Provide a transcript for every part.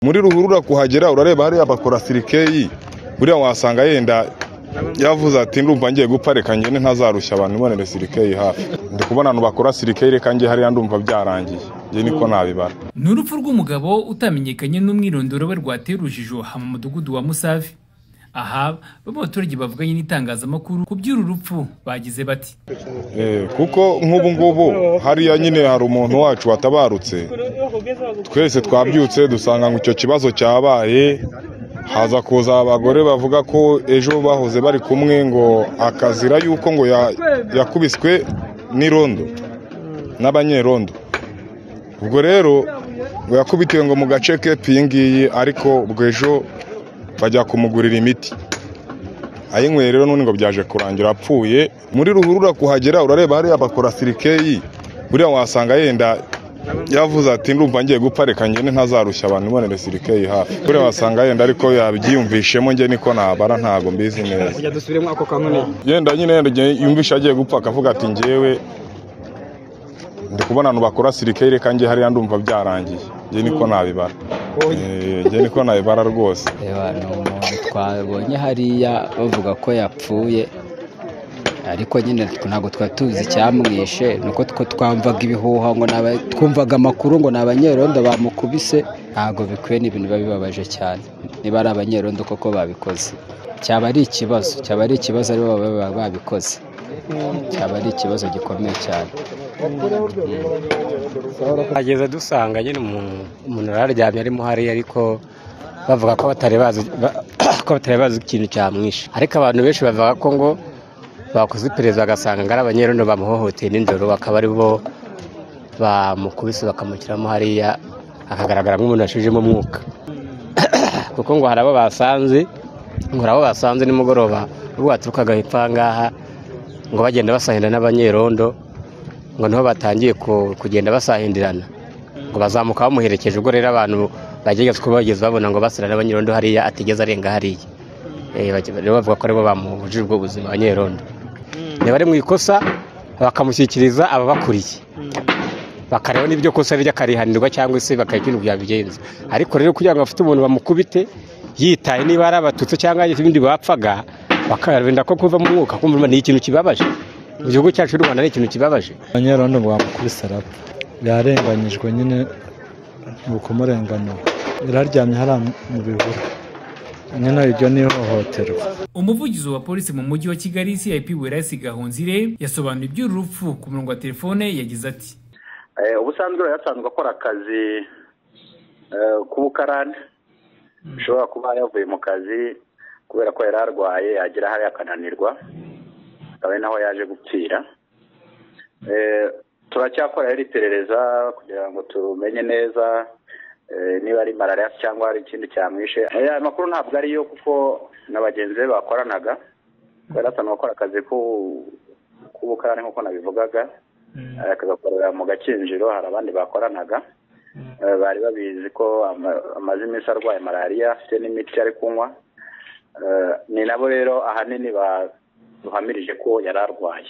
muri ruhurura kuhagera urareba hariya bakora sirikeyi buriya wasanga yenda yavuze ati ndumva ngiye gupfa reka ngende ntazarushya abantu ibonere sirikeyi hafi ndi kubona abantu bakora sirikeyi reka njye hariya ndumva byarangiye njye niko nabibara ni urupfu rw'umugabo utamenyekanye n'umwirondoro we rwateye urujijo aha mu mudugudu wa musavi aha bamwe mu baturage bavuganye n'itangazamakuru ku by'uru rupfu bagize bati Eh, kuko nk'ubu ngubu hariya nyine hari umuntu wacu watabarutse twese twabyutse dusanga ngo icyo kibazo cyabaye haza kuza abagore bavuga ko ejo bahoze bari kumwe ngo akazira yuko ngo ya- yakubiswe n'irondo n'abanyerondo ubwo rero ngo yakubitiwe ngo mu gace k'epfo iyi ngiyi ariko ubwo ejo bajya kumugurira imiti ayinyweye rero none ngo byaje kurangira apfuye muri ruhurura kuhagera urareba hariya bakora sirikeyi buriya wasanga yenda yavuze ati ndumva ngiye gupfa reka ngende ntazarushya abantu ibonere sirikeyi hafi buriya wasanga yenda ariko yabyiyumvishemo nge niko nabara ntago mbizi neza kujya dusubiremo ako kanoni yenda nyine yenda igihe yumvisha agiye gupfa akavuga ati ngewe ndi kubona abantu bakora sirikeyi reka nge hariya ndumva byarangiye nge niko nabibara Eh, nge niko nabibara rwose reba ni umuntu twabonye hariya bavuga ko yapfuye ariko nyine twe- ntabwo twari tuzi icyamwishe ni uko two twamvaga ibihuha ngo ni aba- twumvaga amakuru ngo ni abanyerondo bamukubise ntabwo bikwiye ni ibintu biba bibabaje cyane niba ari abanyerondo koko babikoze cyaba ari ikibazo cyaba ari ikibazo aribo baba baba babikoze cyaba ari ikibazo gikomeye cyane ageze dusanga nyine umuntu umuntu yari aryamye arimo hariya ariko bavuga ko batari bazi ba- ko batari bazi ikintu cyamwishe ariko abantu benshi bavuga ko ngo bakoze iperereza bagasanga ngo ari abanyerondo bamuhohoteye nijoro bakaba ari bo bamukubise bakamushyiramo hariya akagaragara nk'umuntu washijemo umwuka kuko ngo hari abo basanze ngo hari abo basanze nimugoroba ubwo baturukaga hepfo aha ngaha ngo bagenda basahira n'abanyerondo ngo niho batangiye ku- kugenda basahindirana ngo bazamuka bamuherekeje ubwo rero abantu bagiye kuba bageze babona ngo basira n'abanyerondo hariya atigeze arenga hariya Eh, bajya- rero bavuga ko aribo bamuhujije ubwo buzima abanyerondo niba ari mu ikosa bakamushyikiriza ababakuriye bakareba n'ibyo kosa rye akarihanirwa cyangwa se bakakirwa byabigenza ariko rero kugira ngo afite umuntu bamukubite yitaye niba ari abatutsi cyangwa hari ibindi bapfaga bakarinda ko kuva mu mwuka kumva ni ikintu kibabaje mu gihugu cyacu cy'u rwanda ni ikintu kibabaje abanyerondo ngo bamukubise arapfa yarenganyijwe nyine ni ukumurenganura yararyamye hariya mu bihuru nyine iryo ni ihohoterwa umuvugizi wa polisi mu mujyi wa kigali cip werasi gahonzire yasobanuye iby'uru rupfu ku murongo wa telefone yagize ati Eh, ubusanzwe yari asanzwe akora akazi eh, k'ubukarani ashobora kuba yavuye mu kazi kubera ko yari arwaye yagera hariya akananirwa akaba ari naho yaje gupfira Eh, turacyakora rero iperereza kugira ngo tumenye neza eh, niba ari malariya cyangwa ari ikindi cyamwishe Eh, aya makuru ntabwo ariyo kuko na bagenzi be bakoranaga yari asanzwe akora akazi k'u- k'ubukarani nk'uko nabivugaga Eh, kagakorera mu gakinjiro hari abandi bakoranaga Eh, bari babizi ko ama- amaze iminsi arwaye malariya afite n'imiti ari kunywa Eh, ni nabo rero ahanini baduhamirije ko yari arwaye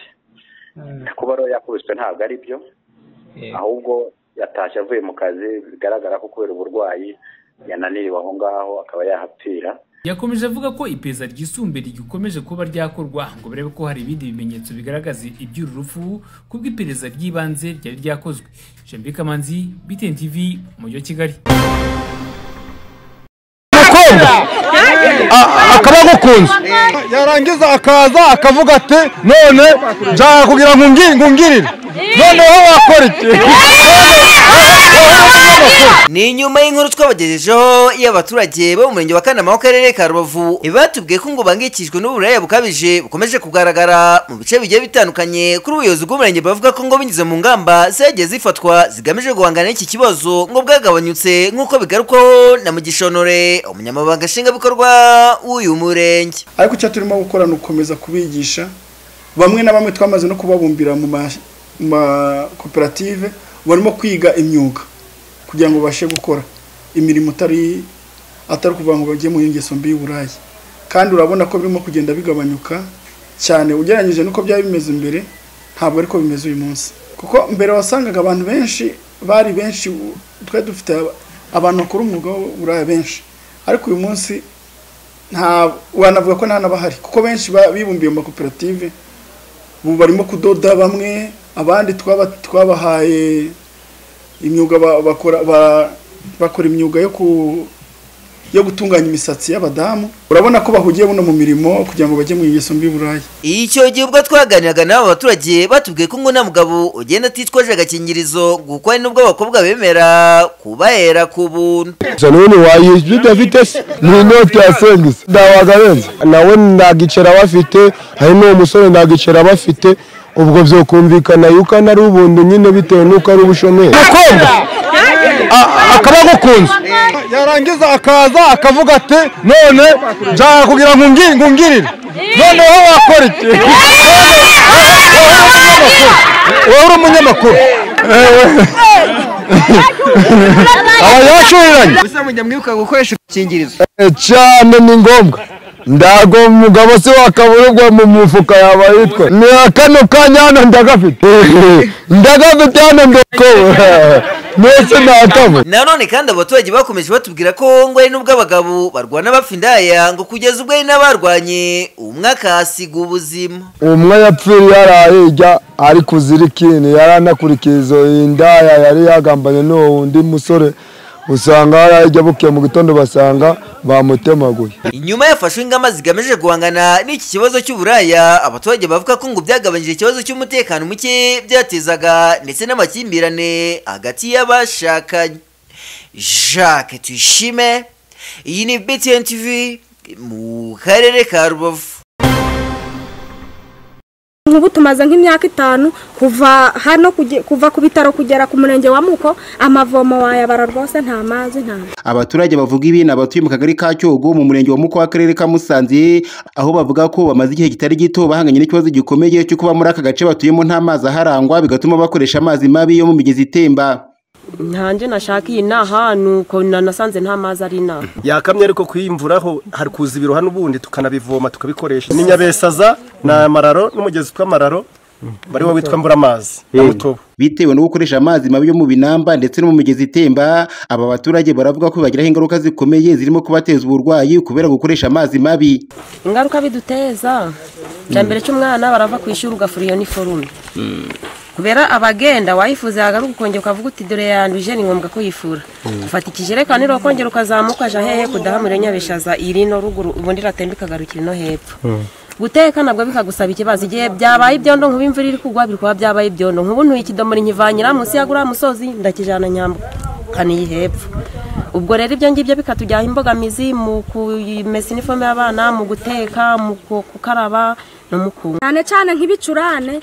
kuba rero yakubiswe ntabwo ari byo ahubwo yatashye avuye mu kazi bigaragara ko kubera uburwayi yananiriwe aho ngaho akaba yahapfira yakomeje avuga ko iperereza ryisumbuye rigikomeje kuba ryakorwa ngo barebe ko hari ibindi bimenyetso bigaragaza iby'uru rupfu kubwo iperereza ry'ibanze ryari ryakozwe jambi kamanzi btn tv umujyi wa kigali kumva akaba agukunze yarangiza akaza akavuga ati none nshaka kugira ngo ngi- ngo ungirire noneho wakora iki ni nyuma y'inkuru twabagejejeho y'abaturage bo mu murenge wa kanama w'akarere ka rubavu batubwiye ko ngo bangikijwe n'uburaya bukabije bukomeje kugaragara mu bice bigiye bitandukanye kuri ubuyobozi bw'umurenge bavuga ko ngo binyuze mu ngamba zagiye zifatwa zigamije guhangana n'iki kibazo ngo bwagabanyutse nk'uko bigarukwaho na mugisha honore umunyamabanga nshingwabikorwa w'uyu murenge ariko icyo turimo gukora ni ugukomeza kubigisha bamwe na bamwe twamaze no kubabumbira mu ma- mu makoperative barimo kwiga imyuga kugira ngo babashe gukora imirimo itari atari ukuvuga ngo bajye mu ngeso mbi y'uburaya kandi urabona ko birimo kugenda bigabanyuka cyane ugereranyije n'uko byari bimeze mbere ntabwo ariko bimeze uyu munsi kuko mbere wasangaga abantu benshi bari benshi u- twari dufite aba- abantu bakora umwuga w'uburaya benshi ariko uyu munsi nta wanavuga ko nta n'abahari kuko benshi ba- bibumbiye mu makoperative ubu barimo kudoda bamwe abandi twaba- twabahaye imyuga ba- bakora ba- bakora imyuga yo ku yo gutunganya imisatsi y'abadamu urabona ko bahugiye buno mu mirimo kugira ngo bajye mu ngeso mbi buraya icyo gihe ubwo twaganiraga n'aba baturage batubwiye ko ngo nta mugabo ugenda atitwaje agakingirizo kuko hari n'ubwo abakobwa bemera kubahera ku buntu Saluni wayizwi udafite se ni inoti ya sengisi ndabagarenze nawe ntagicera bafite hari n'uwo musore ntagicera bafite ubwo byokumvikana yuko ana ari ubuntu nyine bitewe n'uko ari ubushomeri umukobwa a- akaba agukunze yarangiza akaza akavuga ati none nshaka kugira ngo ungi- ngo ungirire noneho wakora iki wowe uri umunyamakuru aba yashuriranye gusa mujya mwibuka gukoresha udukingirizo Eh, cyane ni ngombwa ndago umugabo se wakaburwa mu mufuka yaba yitwa ni kano kanya hano ndagafite ndagafite hano ndoko mwese ntakamo nanone kandi abaturage bakomeje batubwira ko ngo hari n'ubwo abagabo barwana bapfa indaya ngo kugeza ubwo hari n'abarwanye umwe akahasiga ubuzima umwe yapfiriye yarahirya ari kuzirikini yaranakurikiye izo indaya yari yagambanye n'uwo wundi musore usanga yarahirya buke mu gitondo basanga bamutemaguye inyuma yafashwe ingamba zigamije guhangana n'iki kibazo cy'uburaya abaturage bavuga ko ngo byagabanyije ikibazo cy'umutekano muke byatezaga ndetse n'amakimbirane hagati y'abashakanye jacques tuyishime iyi ni btn tv mu karere ka rubavu nk'ubu tumaze nk'imyaka itanu kuva hano kuge- kuva ku bitaro kugera ku murenge wa muko amavomo wayabara rwose nta mazi nta abaturage bavuga ibi ni abatuye mu kagari ka cyogo mu murenge wa muko w'akarere ka musanze aho bavuga ko bamaze igihe kitari gito bahanganye n'ikibazo gikomeye cyo kuba muri aka gace batuyemo nta mazi aharangwa bigatuma bakoresha amazi mabi yo mu migezi itemba ntange nashakiye ni ahantu uko nanasanze nta mazi ari inaha yakamye ariko kuyimvuraho hari kuza ibiroha n'ubundi tukanabivoma tukabikoresha ni nyabesaza ni amararo n'umugezi tw'amararo bariwo witwa mburamazi na mutobo bitewe no gukoresha amazi mabi yo mu binamba ndetse no mu migezi itemba aba baturage baravuga ko bagiraho ingaruka zikomeye zirimo kubateza uburwayi kubera gukoresha amazi mabi ingaruka biduteza cya mbere cy'umwana barava ku ishuri ugafura iyo niforume kubera abagenda wayifuza yagaruka ukongera ukavuga uti dore yanduje ni ngombwa ko yifura ufata ikijerekani rero ukongera ukazamuka aja hehe kudahamura nyabishaza iri no ruguru ubundi iratemba ikagarukira ino hepfo guteka nabwo bikagusaba ikibazo igihe byabaye ibyondo nkuba imvura iri kugwa biri kuba byabaye ibyondo nkubu ntuye ikidomoro nkivanyira munsi ya guriya musozi ndakijana nyambuka niyi hepfo ubwo rero ibyo ngibyo bikatujyaho imbogamizi mu kumesa inifomu y'abana mu guteka mu ku- gukaraba no mu kunywa cyane cyane nk'ibicurane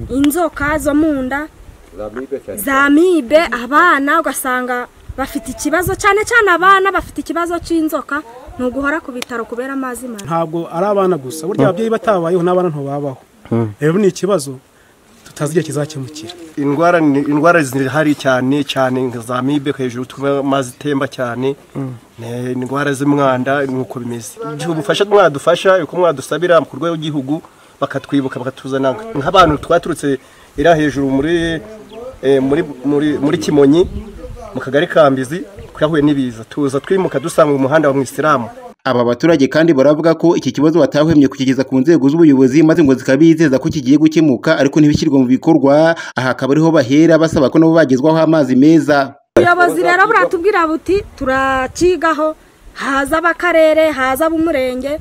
inzoka zo mu nda za mibe abana ugasanga bafite ikibazo cyane cyane abana bafite ikibazo cy'inzoka ni uguhora ku bitaro kubera amazi mabi ntabwo ari abana gusa burya ababyeyi batabayeho n'abana ntibabaho rero ni ikibazo tutazi igihe kizakemukira indwara ni- indwara zihari cyane cyane nka za mibe hejuru tuba amazi itemba cyane ni indwara z'umwanda nuko bimeze igihe ubufasha mwadufasha uko mwadusabira ku rwego rw'igihugu bakatwibuka bakatuzana nk'abantu twaturutse iriya hejuru muri eh, muri muri muri kimonyi mu kagari ka mbizi twahuye n'ibiza tuza twimuka dusanga umuhanda wa mwisilamu Aba baturage kandi baravuga ko iki kibazo batahwemye kukigeza ku nzego z'ubuyobozi maze ngo zikabizeza ko kigiye gukemuka ariko ntibishyirwe mu bikorwa aha akaba ariho bahera basaba ko nabo bagezwaho amazi meza ubuyobozi rero buratubwira buti turakigaho haza ab'akarere haza ab'umurenge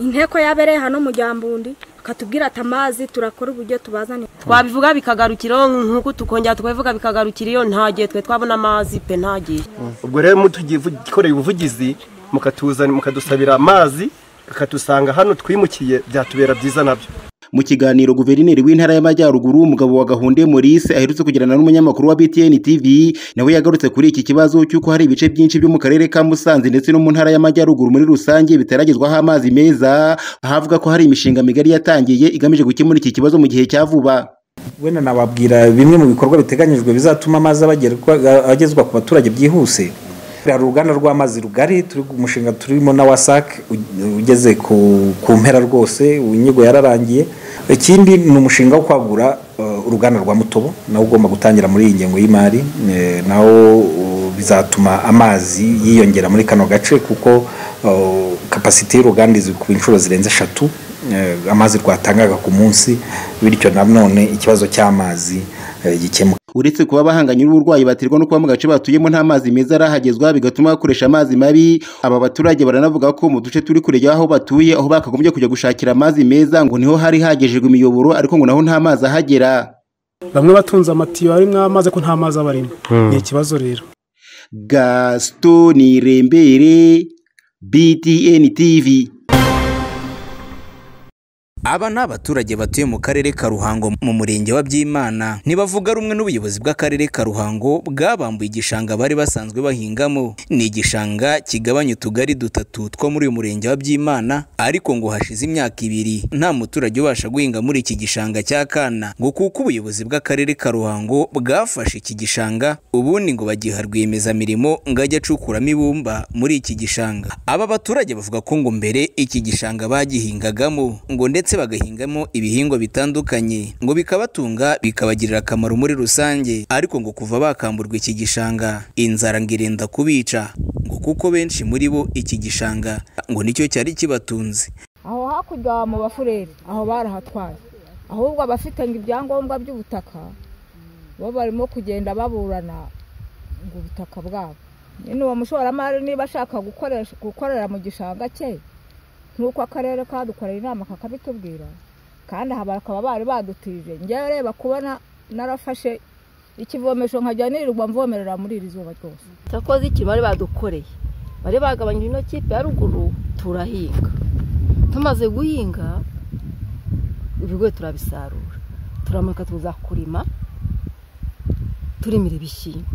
inteko y'abere hano mu ryambundi bakatubwira ati amazi turakora uburyo tubazanira twabivuga bikagarukira iyo nk'uko tukongera tukabivuga bikagarukira iyo nta gihe twe twabona amazi pe nta gihe ubwo rero mutugikoreye ubuvugizi mukatuzana mukadusabira amazi akadusanga hano twimukiye byatubera byiza nabyo mu kiganiro guverineri w'intara y'amajyaruguru umugabo wa gahunde Maurice aherutse kugirana n'umunyamakuru wa BTN TV nawe yagarutse kuri iki kibazo cy'uko hari ibice byinshi byo mu karere ka Musanze ndetse no mu ntara y'amajyaruguru muri rusange bitaragezwaho amazi meza ahavuga ko hari imishinga migari yatangiye igamije gukemura iki kibazo mu gihe cya vuba wenda nababwira bimwe mu bikorwa biteganyijwe bizatuma amazi abagerwa- agezwa ku baturage byihuse hari uruganda rw'amazi rugari turi ku mushinga turimo na wasac u- ugeze ku, ku mpera rwose inyigo yararangiye ikindi ni umushinga wo kwagura eh, uruganda rwa mutobo nawo ugomba gutangira muri iyi ngengo y'imari eh, nawo uh, bizatuma amazi yiyongera muri kano gace kuko uh, kapasite y'uruganda izwi ku inshuro zirenze eshatu eh, amazi rwatangaga ku munsi bityo nanone ikibazo cy'amazi eh, gikemuka uretse kuba bahanganye n'uburwayi baterwa no kuba mu gace batuyemo nta mazi meza arahagezwa bigatuma bakoresha amazi mabi aba baturage baranavuga ko mu duce turi kure y'aho batuye aho bakagombye kujya gushakira amazi meza ngo niho hari hagejejwe imiyoboro ariko ngo naho nta mazi ahagera bamwe batunze amatiyo arimo amazi ko nta mazi aba arimo ni ikibazo rero gaston irembere btn tv aba ni abaturage batuye mu karere ka ruhango mu murenge wa byimana ntibavuga rumwe n'ubuyobozi bw'akarere ka ruhango bwabambuye igishanga bari basanzwe bahingamo ni igishanga kigabanya utugari dutatu two muri uyu murenge wa byimana ariko ngo hashize imyaka ibiri nta muturage ubasha guhinga muri iki gishanga cya kana ngo kuko ubuyobozi bw'akarere ka ruhango bwafashe iki gishanga ubundi ngo bagiha rwiyemezamirimo ngo ajye acukuramo ibumba muri iki gishanga aba baturage bavuga ko ngo mbere iki gishanga bagihingagamo ngo ndetse ndetse bagahingamo ibihingwa bitandukanye ngo bikabatunga bikabagirira akamaro muri rusange ariko ngo kuva bakamburwa iki gishanga inzara ngo irenda kubica ngo kuko benshi muri bo iki gishanga ngo nicyo cyari kibatunze aho hakurya mu bafureri aho barahatwaye ahubwo abafite ngo ibyangombwa by'ubutaka bo barimo kugenda baburana ngo ubutaka bwabo nyine uwo mushoramari niba ashaka gukorera mu gishanga cye nk'uko akarere kadukorera inama kakabitubwira kandi aha bakaba bari badutije ngewe reba kubona narafashe ikivomesho nkajya nirirwa mvomerera muri iri zuba ryose cyakoze iki bari badukoreye bari bagabanyije ino kipe ya ruguru turahinga tumaze guhinga ibigori turabisarura turamanuka tuza kurima turimira ibishyimbo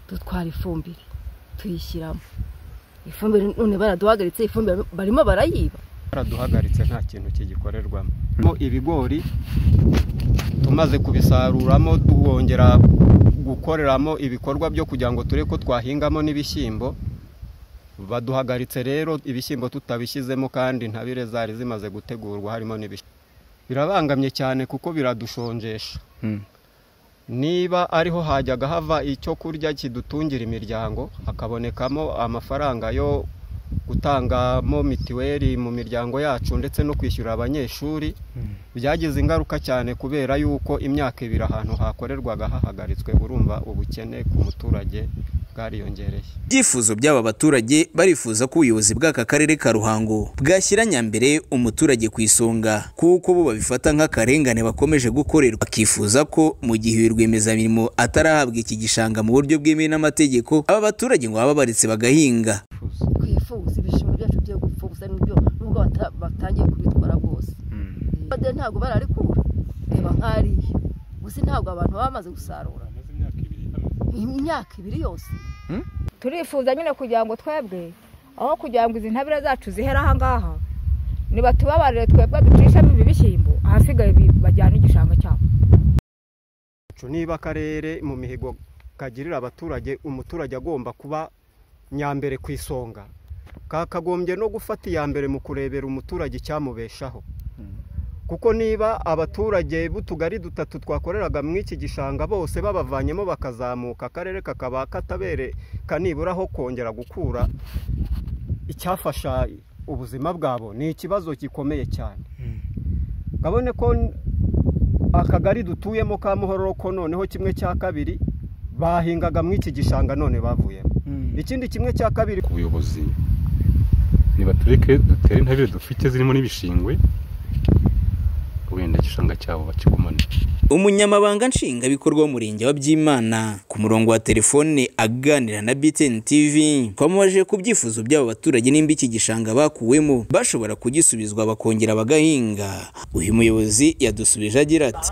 dutwara ifumbire tuyishyiramo ifumbire none baraduhagaritse ifumbire barimo barayiba baraduhagaritse nta kintu kigikorerwamo ibigori tumaze kubisaruramo twongera gukoreramo ibikorwa byo kugira ngo ture ko twahingamo n'ibishyimbo baduhagaritse rero ibishyimbo tutabishyizemo kandi ntabire zari zimaze gutegurwa harimo n'ibishyimbo birabangamye cyane kuko biradushonjesha niba ariho hajyaga hava icyo kurya kidutungira imiryango hakabonekamo amafaranga yo gutangamo mitiweli mu miryango yacu ndetse no kwishyurira abanyeshuri byagize ingaruka cyane kubera yuko imyaka ibiri ahantu hakorerwaga hahagaritswe urumva ubukene ku muturage bwariyongereye ibyifuzo by'aba baturage barifuza ko ubuyobozi bw'aka karere ka ruhango bwashyira nyambere umuturage ku isonga kuko bo babifata nk'akarengane bakomeje gukorerwa bakifuza ko mu gihe rwiyemezamirimo atarahabwa iki gishanga mu buryo bwemewe n'amategeko aba baturage ngo baba babaretse bagahinga twifuza ibishimbo byacu byo gupfuza nibyo nubwo batangiye kubitwara rwose ntabwo bararikura reba nk'ariya gusa ntabwo abantu baba bamaze gusarura imyaka ibiri yose turifuza nyine kugira ngo twebwe aho kugira ngo izi ntabire zacu zihere ahangaha ntibatubabarire twebwe ducishamo ibi bishyimbo ahasigaye bajyana igishanga cyabo niba akarere mu mihigo kagirira abaturage umuturage agomba kuba nyambere ku isonga kakagombye no gufata iya mbere mu kurebera umuturage icyamubeshaho kuko niba abaturage b'utugari dutatu twakoreraga mu iki gishanga bose babavanyemo bakazamuka akarere kakaba katabere kanibura aho kongera gukura icyafasha ubuzima bwabo ni ikibazo gikomeye cyane kabone ko akagari dutuyemo ka muhororo ko noneho kimwe cya kabiri bahingaga mu iki gishanga none bavuyemo ikindi kimwe cya kabiri ku buyobozi nibatureke dutere intabire dufite zirimo n'ibishingwe wenda igishanga cyabo bakigumane umunyamabanga nshingwabikorwa w'umurenge wa byimana ku murongo wa telefone aganira na btn tv twamubaje ku byifuzo by'aba baturage nimba iki gishanga bakuwemo bashobora kugisubizwa bakongera bagahinga uyu muyobozi yadusubije agira ati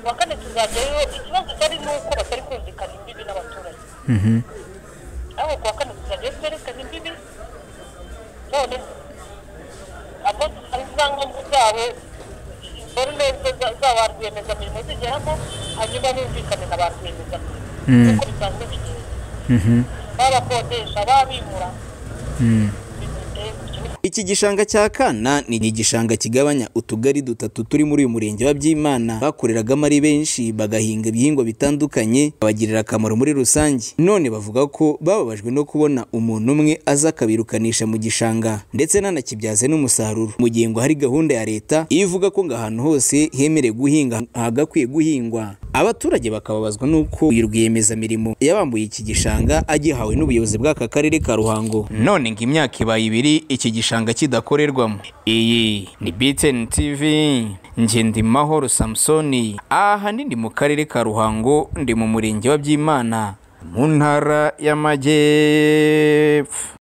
kuwa kane tuzagerayo ikibazo cyari ni uko batari kumvikana imbibi n'abaturage aho kuwa kane tuzajyayo twerekana imbibi none abo ibyangombwa byabo forumense za ba rwiyemezamirimo zigeramo hanyuma bumvikane na ba rwiyemezamirimo nk'uko bisanzwe bigenda babakodesha babimura iki gishanga cya kana ni igishanga kigabanya utugari dutatu turi muri uyu murenge wa byimana bakoreragamo ari benshi bagahinga ibihingwa bitandukanye babagirira akamaro muri rusange none bavuga ko bababajwe no kubona umuntu umwe aza akabirukanisha mu gishanga ndetse nanakibyaze n'umusaruro mu gihe ngo hari gahunda ya leta ivuga ko ngo ahantu hose hemerewe guhinga hagakwiye guhingwa abaturage bakababazwa n'uko uyu rwiyemezamirimo yabambuye iki gishanga agihawe n'ubuyobozi bw'aka karere ka ruhango none ngo imyaka ibaye ibiri iki gishanga kidakorerwamo iyi ni btn tv ngendimahoro samusoni ahanini mu karere ka ruhango ndi mu murenge wa byimana mu ntara y'amajyepfo